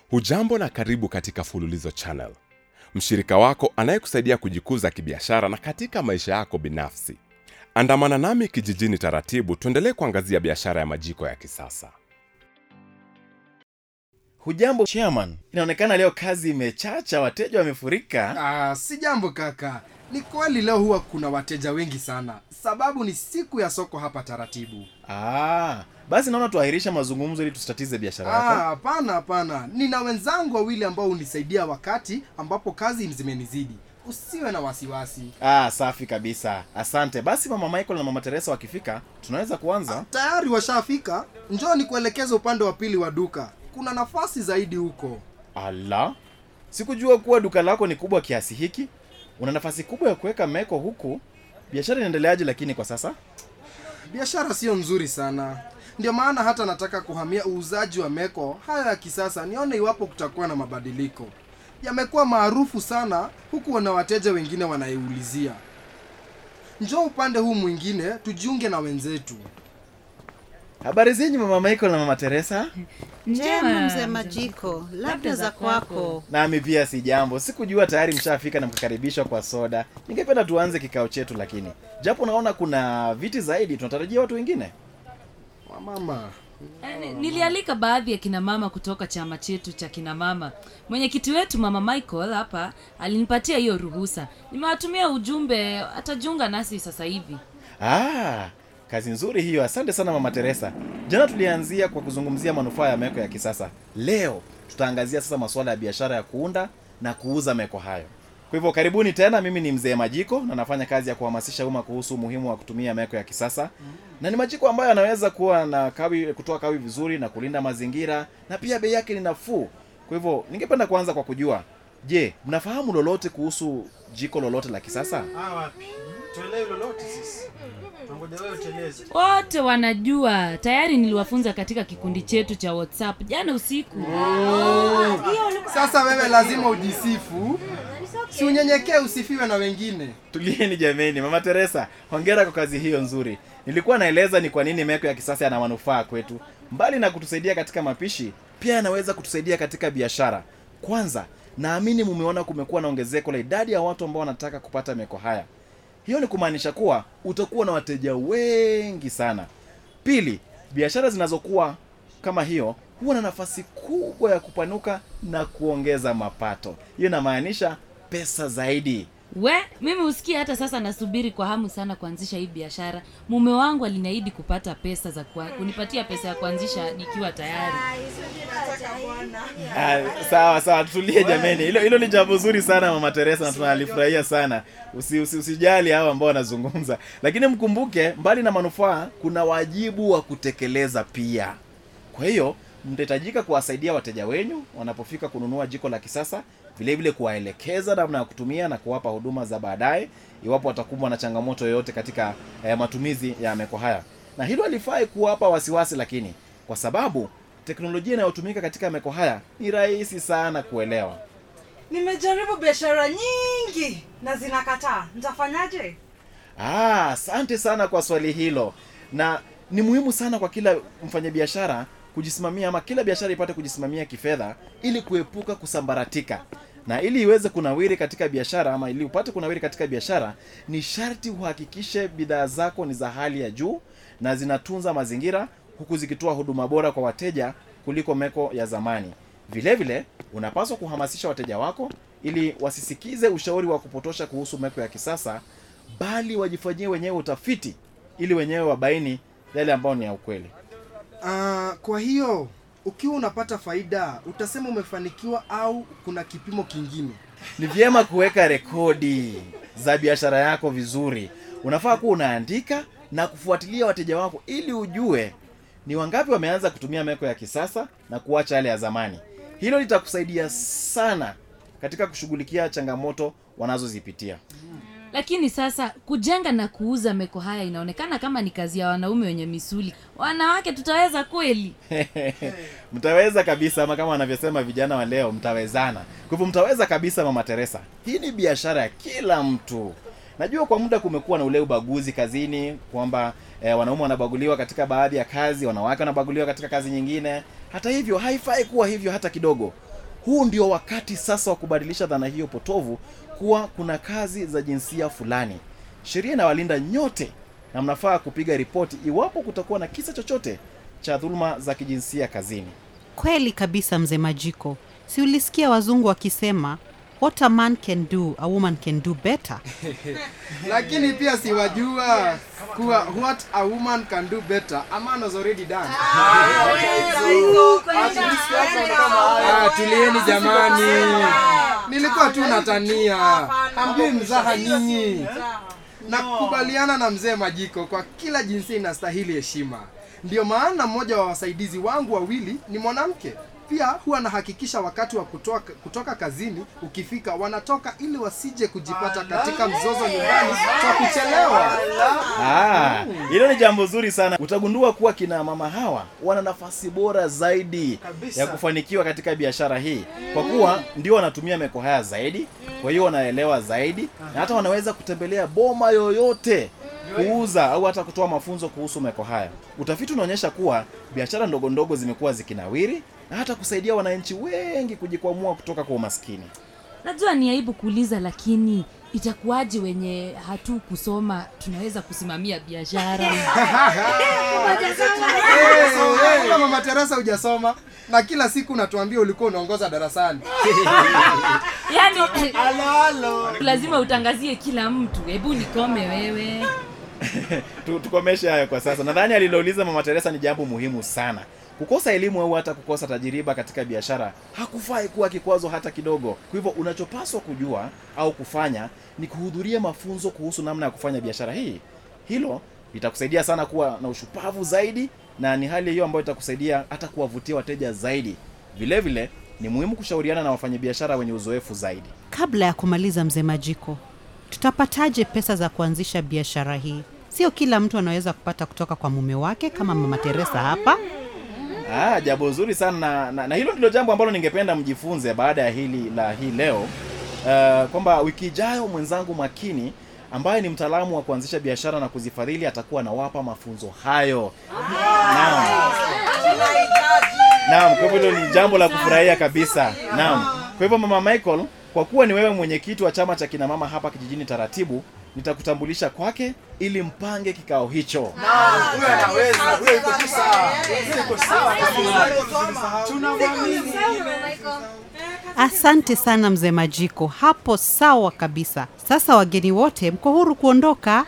hujambo na karibu katika fululizo channel mshirika wako anayekusaidia kujikuza kibiashara na katika maisha yako binafsi andamana nami kijijini taratibu tuendelee kuangazia biashara ya majiko ya kisasa hujambo chairman inaonekana leo kazi imechacha wateja wamefurika Ah, si jambo kaka ni kweli leo huwa kuna wateja wengi sana sababu ni siku ya soko hapa taratibu ah, basi naona tuahirisha mazungumzo ili tusitatize biashara Ah, yako hapana hapana nina wenzangu wawili ambao hunisaidia wakati ambapo kazi zimenizidi usiwe na wasiwasi ah, safi kabisa asante basi mama michael na mama teresa wakifika tunaweza kuanza tayari washafika njoo ni kuelekeza upande wa pili wa duka kuna nafasi zaidi huko ala sikujua kuwa duka lako ni kubwa kiasi hiki una nafasi kubwa ya kuweka meko huku biashara inaendeleaje lakini kwa sasa biashara sio nzuri sana ndio maana hata nataka kuhamia uuzaji wa meko hayo ya kisasa nione iwapo kutakuwa na mabadiliko yamekuwa maarufu sana huku wana wateja wengine wanaiulizia njoo upande huu mwingine tujiunge na wenzetu habari zenyu mama michael na mama teresa njema mzee majiko labda za kwako nami pia si jambo sikujua tayari mshafika na mkakaribishwa kwa soda ningependa tuanze kikao chetu lakini japo naona kuna viti zaidi tunatarajia watu wengine wamama Eh, ni- nilialika baadhi ya kina mama kutoka chama chetu cha kina mama mwenyekiti wetu mama michael hapa alinipatia hiyo ruhusa nimewatumia ujumbe atajiunga nasi sasa hivi ah, kazi nzuri hiyo asante sana mama teresa jana tulianzia kwa kuzungumzia manufaa ya meko ya kisasa leo tutaangazia sasa masuala ya biashara ya kuunda na kuuza meko hayo kwa hivyo karibuni tena mimi ni mzee majiko na nafanya kazi ya kuhamasisha umma kuhusu umuhimu wa kutumia meko ya kisasa na ni majiko ambayo yanaweza kuwa na kawi kutoa kawi vizuri na kulinda mazingira na pia bei yake ni nafuu kwa hivyo ningependa kuanza kwa kujua je mnafahamu lolote kuhusu jiko lolote la kisasa wapi tuelewi lolote sisi tungoja wewe uteleze wote wanajua tayari niliwafunza katika kikundi chetu cha whatsapp jana usiku sasa wewe lazima ujisifu si unyenyekee usifiwe na wengine tulieni jameni mama teresa hongera kwa kazi hiyo nzuri nilikuwa naeleza ni kwa nini meko ya kisasa yana manufaa kwetu mbali na kutusaidia katika mapishi pia yanaweza kutusaidia katika biashara kwanza naamini mumeona kumekuwa na ongezeko la idadi ya watu ambao wanataka kupata meko haya hiyo ni kumaanisha kuwa utakuwa na wateja wengi sana pili biashara zinazokuwa kama hiyo huwa na nafasi kubwa ya kupanuka na kuongeza mapato hiyo inamaanisha pesa zaidi we mimi husikia hata sasa nasubiri kwa hamu sana kuanzisha hii biashara mume wangu aliniahidi kupata pesa za kwa, kunipatia pesa ya kuanzisha nikiwa tayari Ah, sawa sawa tutulie jameni hilo hilo ni jambo zuri sana mama teresa na tunalifurahia sana usi, usi, usijali hao ambao wanazungumza lakini mkumbuke mbali na manufaa kuna wajibu wa kutekeleza pia kwa hiyo mtahitajika kuwasaidia wateja wenyu wanapofika kununua jiko la kisasa vile vile kuwaelekeza namna ya kutumia na kuwapa huduma za baadaye iwapo watakumbwa na changamoto yoyote katika eh, matumizi ya meko haya na hilo halifai kuwapa wasiwasi lakini kwa sababu teknolojia inayotumika katika meko haya ni rahisi sana kuelewa nimejaribu biashara nyingi na zinakataa nitafanyaje Ah, asante sana kwa swali hilo na ni muhimu sana kwa kila mfanyabiashara kujisimamia ama kila biashara ipate kujisimamia kifedha ili kuepuka kusambaratika na ili iweze kunawiri katika biashara ama ili upate kunawiri katika biashara ni sharti uhakikishe bidhaa zako ni za hali ya juu na zinatunza mazingira huku zikitoa huduma bora kwa wateja kuliko meko ya zamani vile vile unapaswa kuhamasisha wateja wako ili wasisikize ushauri wa kupotosha kuhusu meko ya kisasa bali wajifanyie wenyewe utafiti ili wenyewe wabaini yale ambayo ni ya ukweli Ah, kwa hiyo ukiwa unapata faida utasema umefanikiwa au kuna kipimo kingine ni vyema kuweka rekodi za biashara yako vizuri unafaa kuwa unaandika na kufuatilia wateja wako ili ujue ni wangapi wameanza kutumia meko ya kisasa na kuacha yale ya zamani hilo litakusaidia sana katika kushughulikia changamoto wanazozipitia lakini sasa kujenga na kuuza meko haya inaonekana kama ni kazi ya wanaume wenye misuli wanawake tutaweza kweli mtaweza kabisa ama kama wanavyosema vijana wa leo mtawezana kwa hivyo mtaweza kabisa mama teresa hii ni biashara ya kila mtu najua kwa muda kumekuwa na ule ubaguzi kazini kwamba eh, wanaume wanabaguliwa katika baadhi ya kazi wanawake wanabaguliwa katika kazi nyingine hata hivyo haifai kuwa hivyo hata kidogo huu ndio wakati sasa wa kubadilisha dhana hiyo potovu kuwa kuna kazi za jinsia fulani sheria inawalinda nyote na mnafaa kupiga ripoti iwapo kutakuwa na kisa chochote cha dhuluma za kijinsia kazini Kweli kabisa, mzee Majiko. Si ulisikia wazungu wakisema what a man can do a woman can do better? lakini pia siwajua kuwa what a woman can do better a man has already done ah, tulieni jamani nilikuwa tu natania hamjui mzaha nyinyi na kukubaliana na mzee majiko kwa kila jinsia inastahili heshima ndiyo maana mmoja wa wasaidizi wangu wawili ni mwanamke pia huwa anahakikisha wakati wa kutoka, kutoka kazini ukifika wanatoka ili wasije kujipata katika mzozo nyumbani kwa kuchelewa Ah, hilo ni jambo zuri sana utagundua kuwa kina mama hawa wana nafasi bora zaidi Kabisa. ya kufanikiwa katika biashara hii kwa kuwa ndio wanatumia meko haya zaidi kwa hiyo wanaelewa zaidi na hata wanaweza kutembelea boma yoyote kuuza au hata kutoa mafunzo kuhusu meko haya utafiti unaonyesha kuwa biashara ndogo ndogo zimekuwa zikinawiri na hata kusaidia wananchi wengi kujikwamua kutoka kwa umaskini najua ni aibu kuuliza lakini itakuwaje wenye hatu kusoma tunaweza kusimamia biashara Kama mama Teresa hujasoma na kila siku unatuambia ulikuwa unaongoza darasani yaani lazima utangazie kila mtu hebu nikome wewe Tu- tukomeshe hayo kwa sasa nadhani alilouliza mama teresa ni jambo muhimu sana kukosa elimu au hata kukosa tajiriba katika biashara hakufai kuwa kikwazo hata kidogo kwa hivyo unachopaswa kujua au kufanya ni kuhudhuria mafunzo kuhusu namna ya kufanya biashara hii hilo litakusaidia sana kuwa na ushupavu zaidi na ni hali hiyo ambayo itakusaidia hata kuwavutia wateja zaidi vile vile ni muhimu kushauriana na wafanyabiashara wenye uzoefu zaidi Kabla ya kumaliza, mzee Majiko, tutapataje pesa za kuanzisha biashara hii? Sio kila mtu anaweza kupata kutoka kwa mume wake kama mama Teresa hapa. Ah, jambo zuri sana na, na, na hilo ndilo jambo ambalo ningependa mjifunze baada ya hili la hii leo uh, kwamba wiki ijayo mwenzangu makini ambaye ni mtaalamu wa kuanzisha biashara na kuzifadhili atakuwa anawapa mafunzo hayo naam naam kwa hivyo hilo ni jambo la kufurahia kabisa naam kwa hivyo mama michael kwa kuwa ni wewe mwenyekiti wa chama cha kina mama hapa kijijini taratibu nitakutambulisha kwake ili mpange kikao hicho Asante sana mzee Majiko, hapo sawa kabisa. Sasa wageni wote mko huru kuondoka.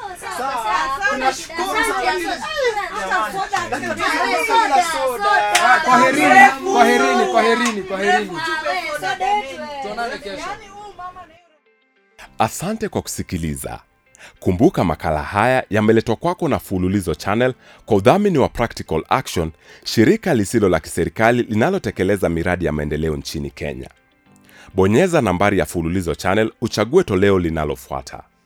kwaherini kwaherini kwaherini kwaherini tuonane kesho asante kwa kusikiliza kumbuka makala haya yameletwa kwako na fululizo channel kwa udhamini wa practical action shirika lisilo la kiserikali linalotekeleza miradi ya maendeleo nchini kenya bonyeza nambari ya fululizo channel uchague toleo linalofuata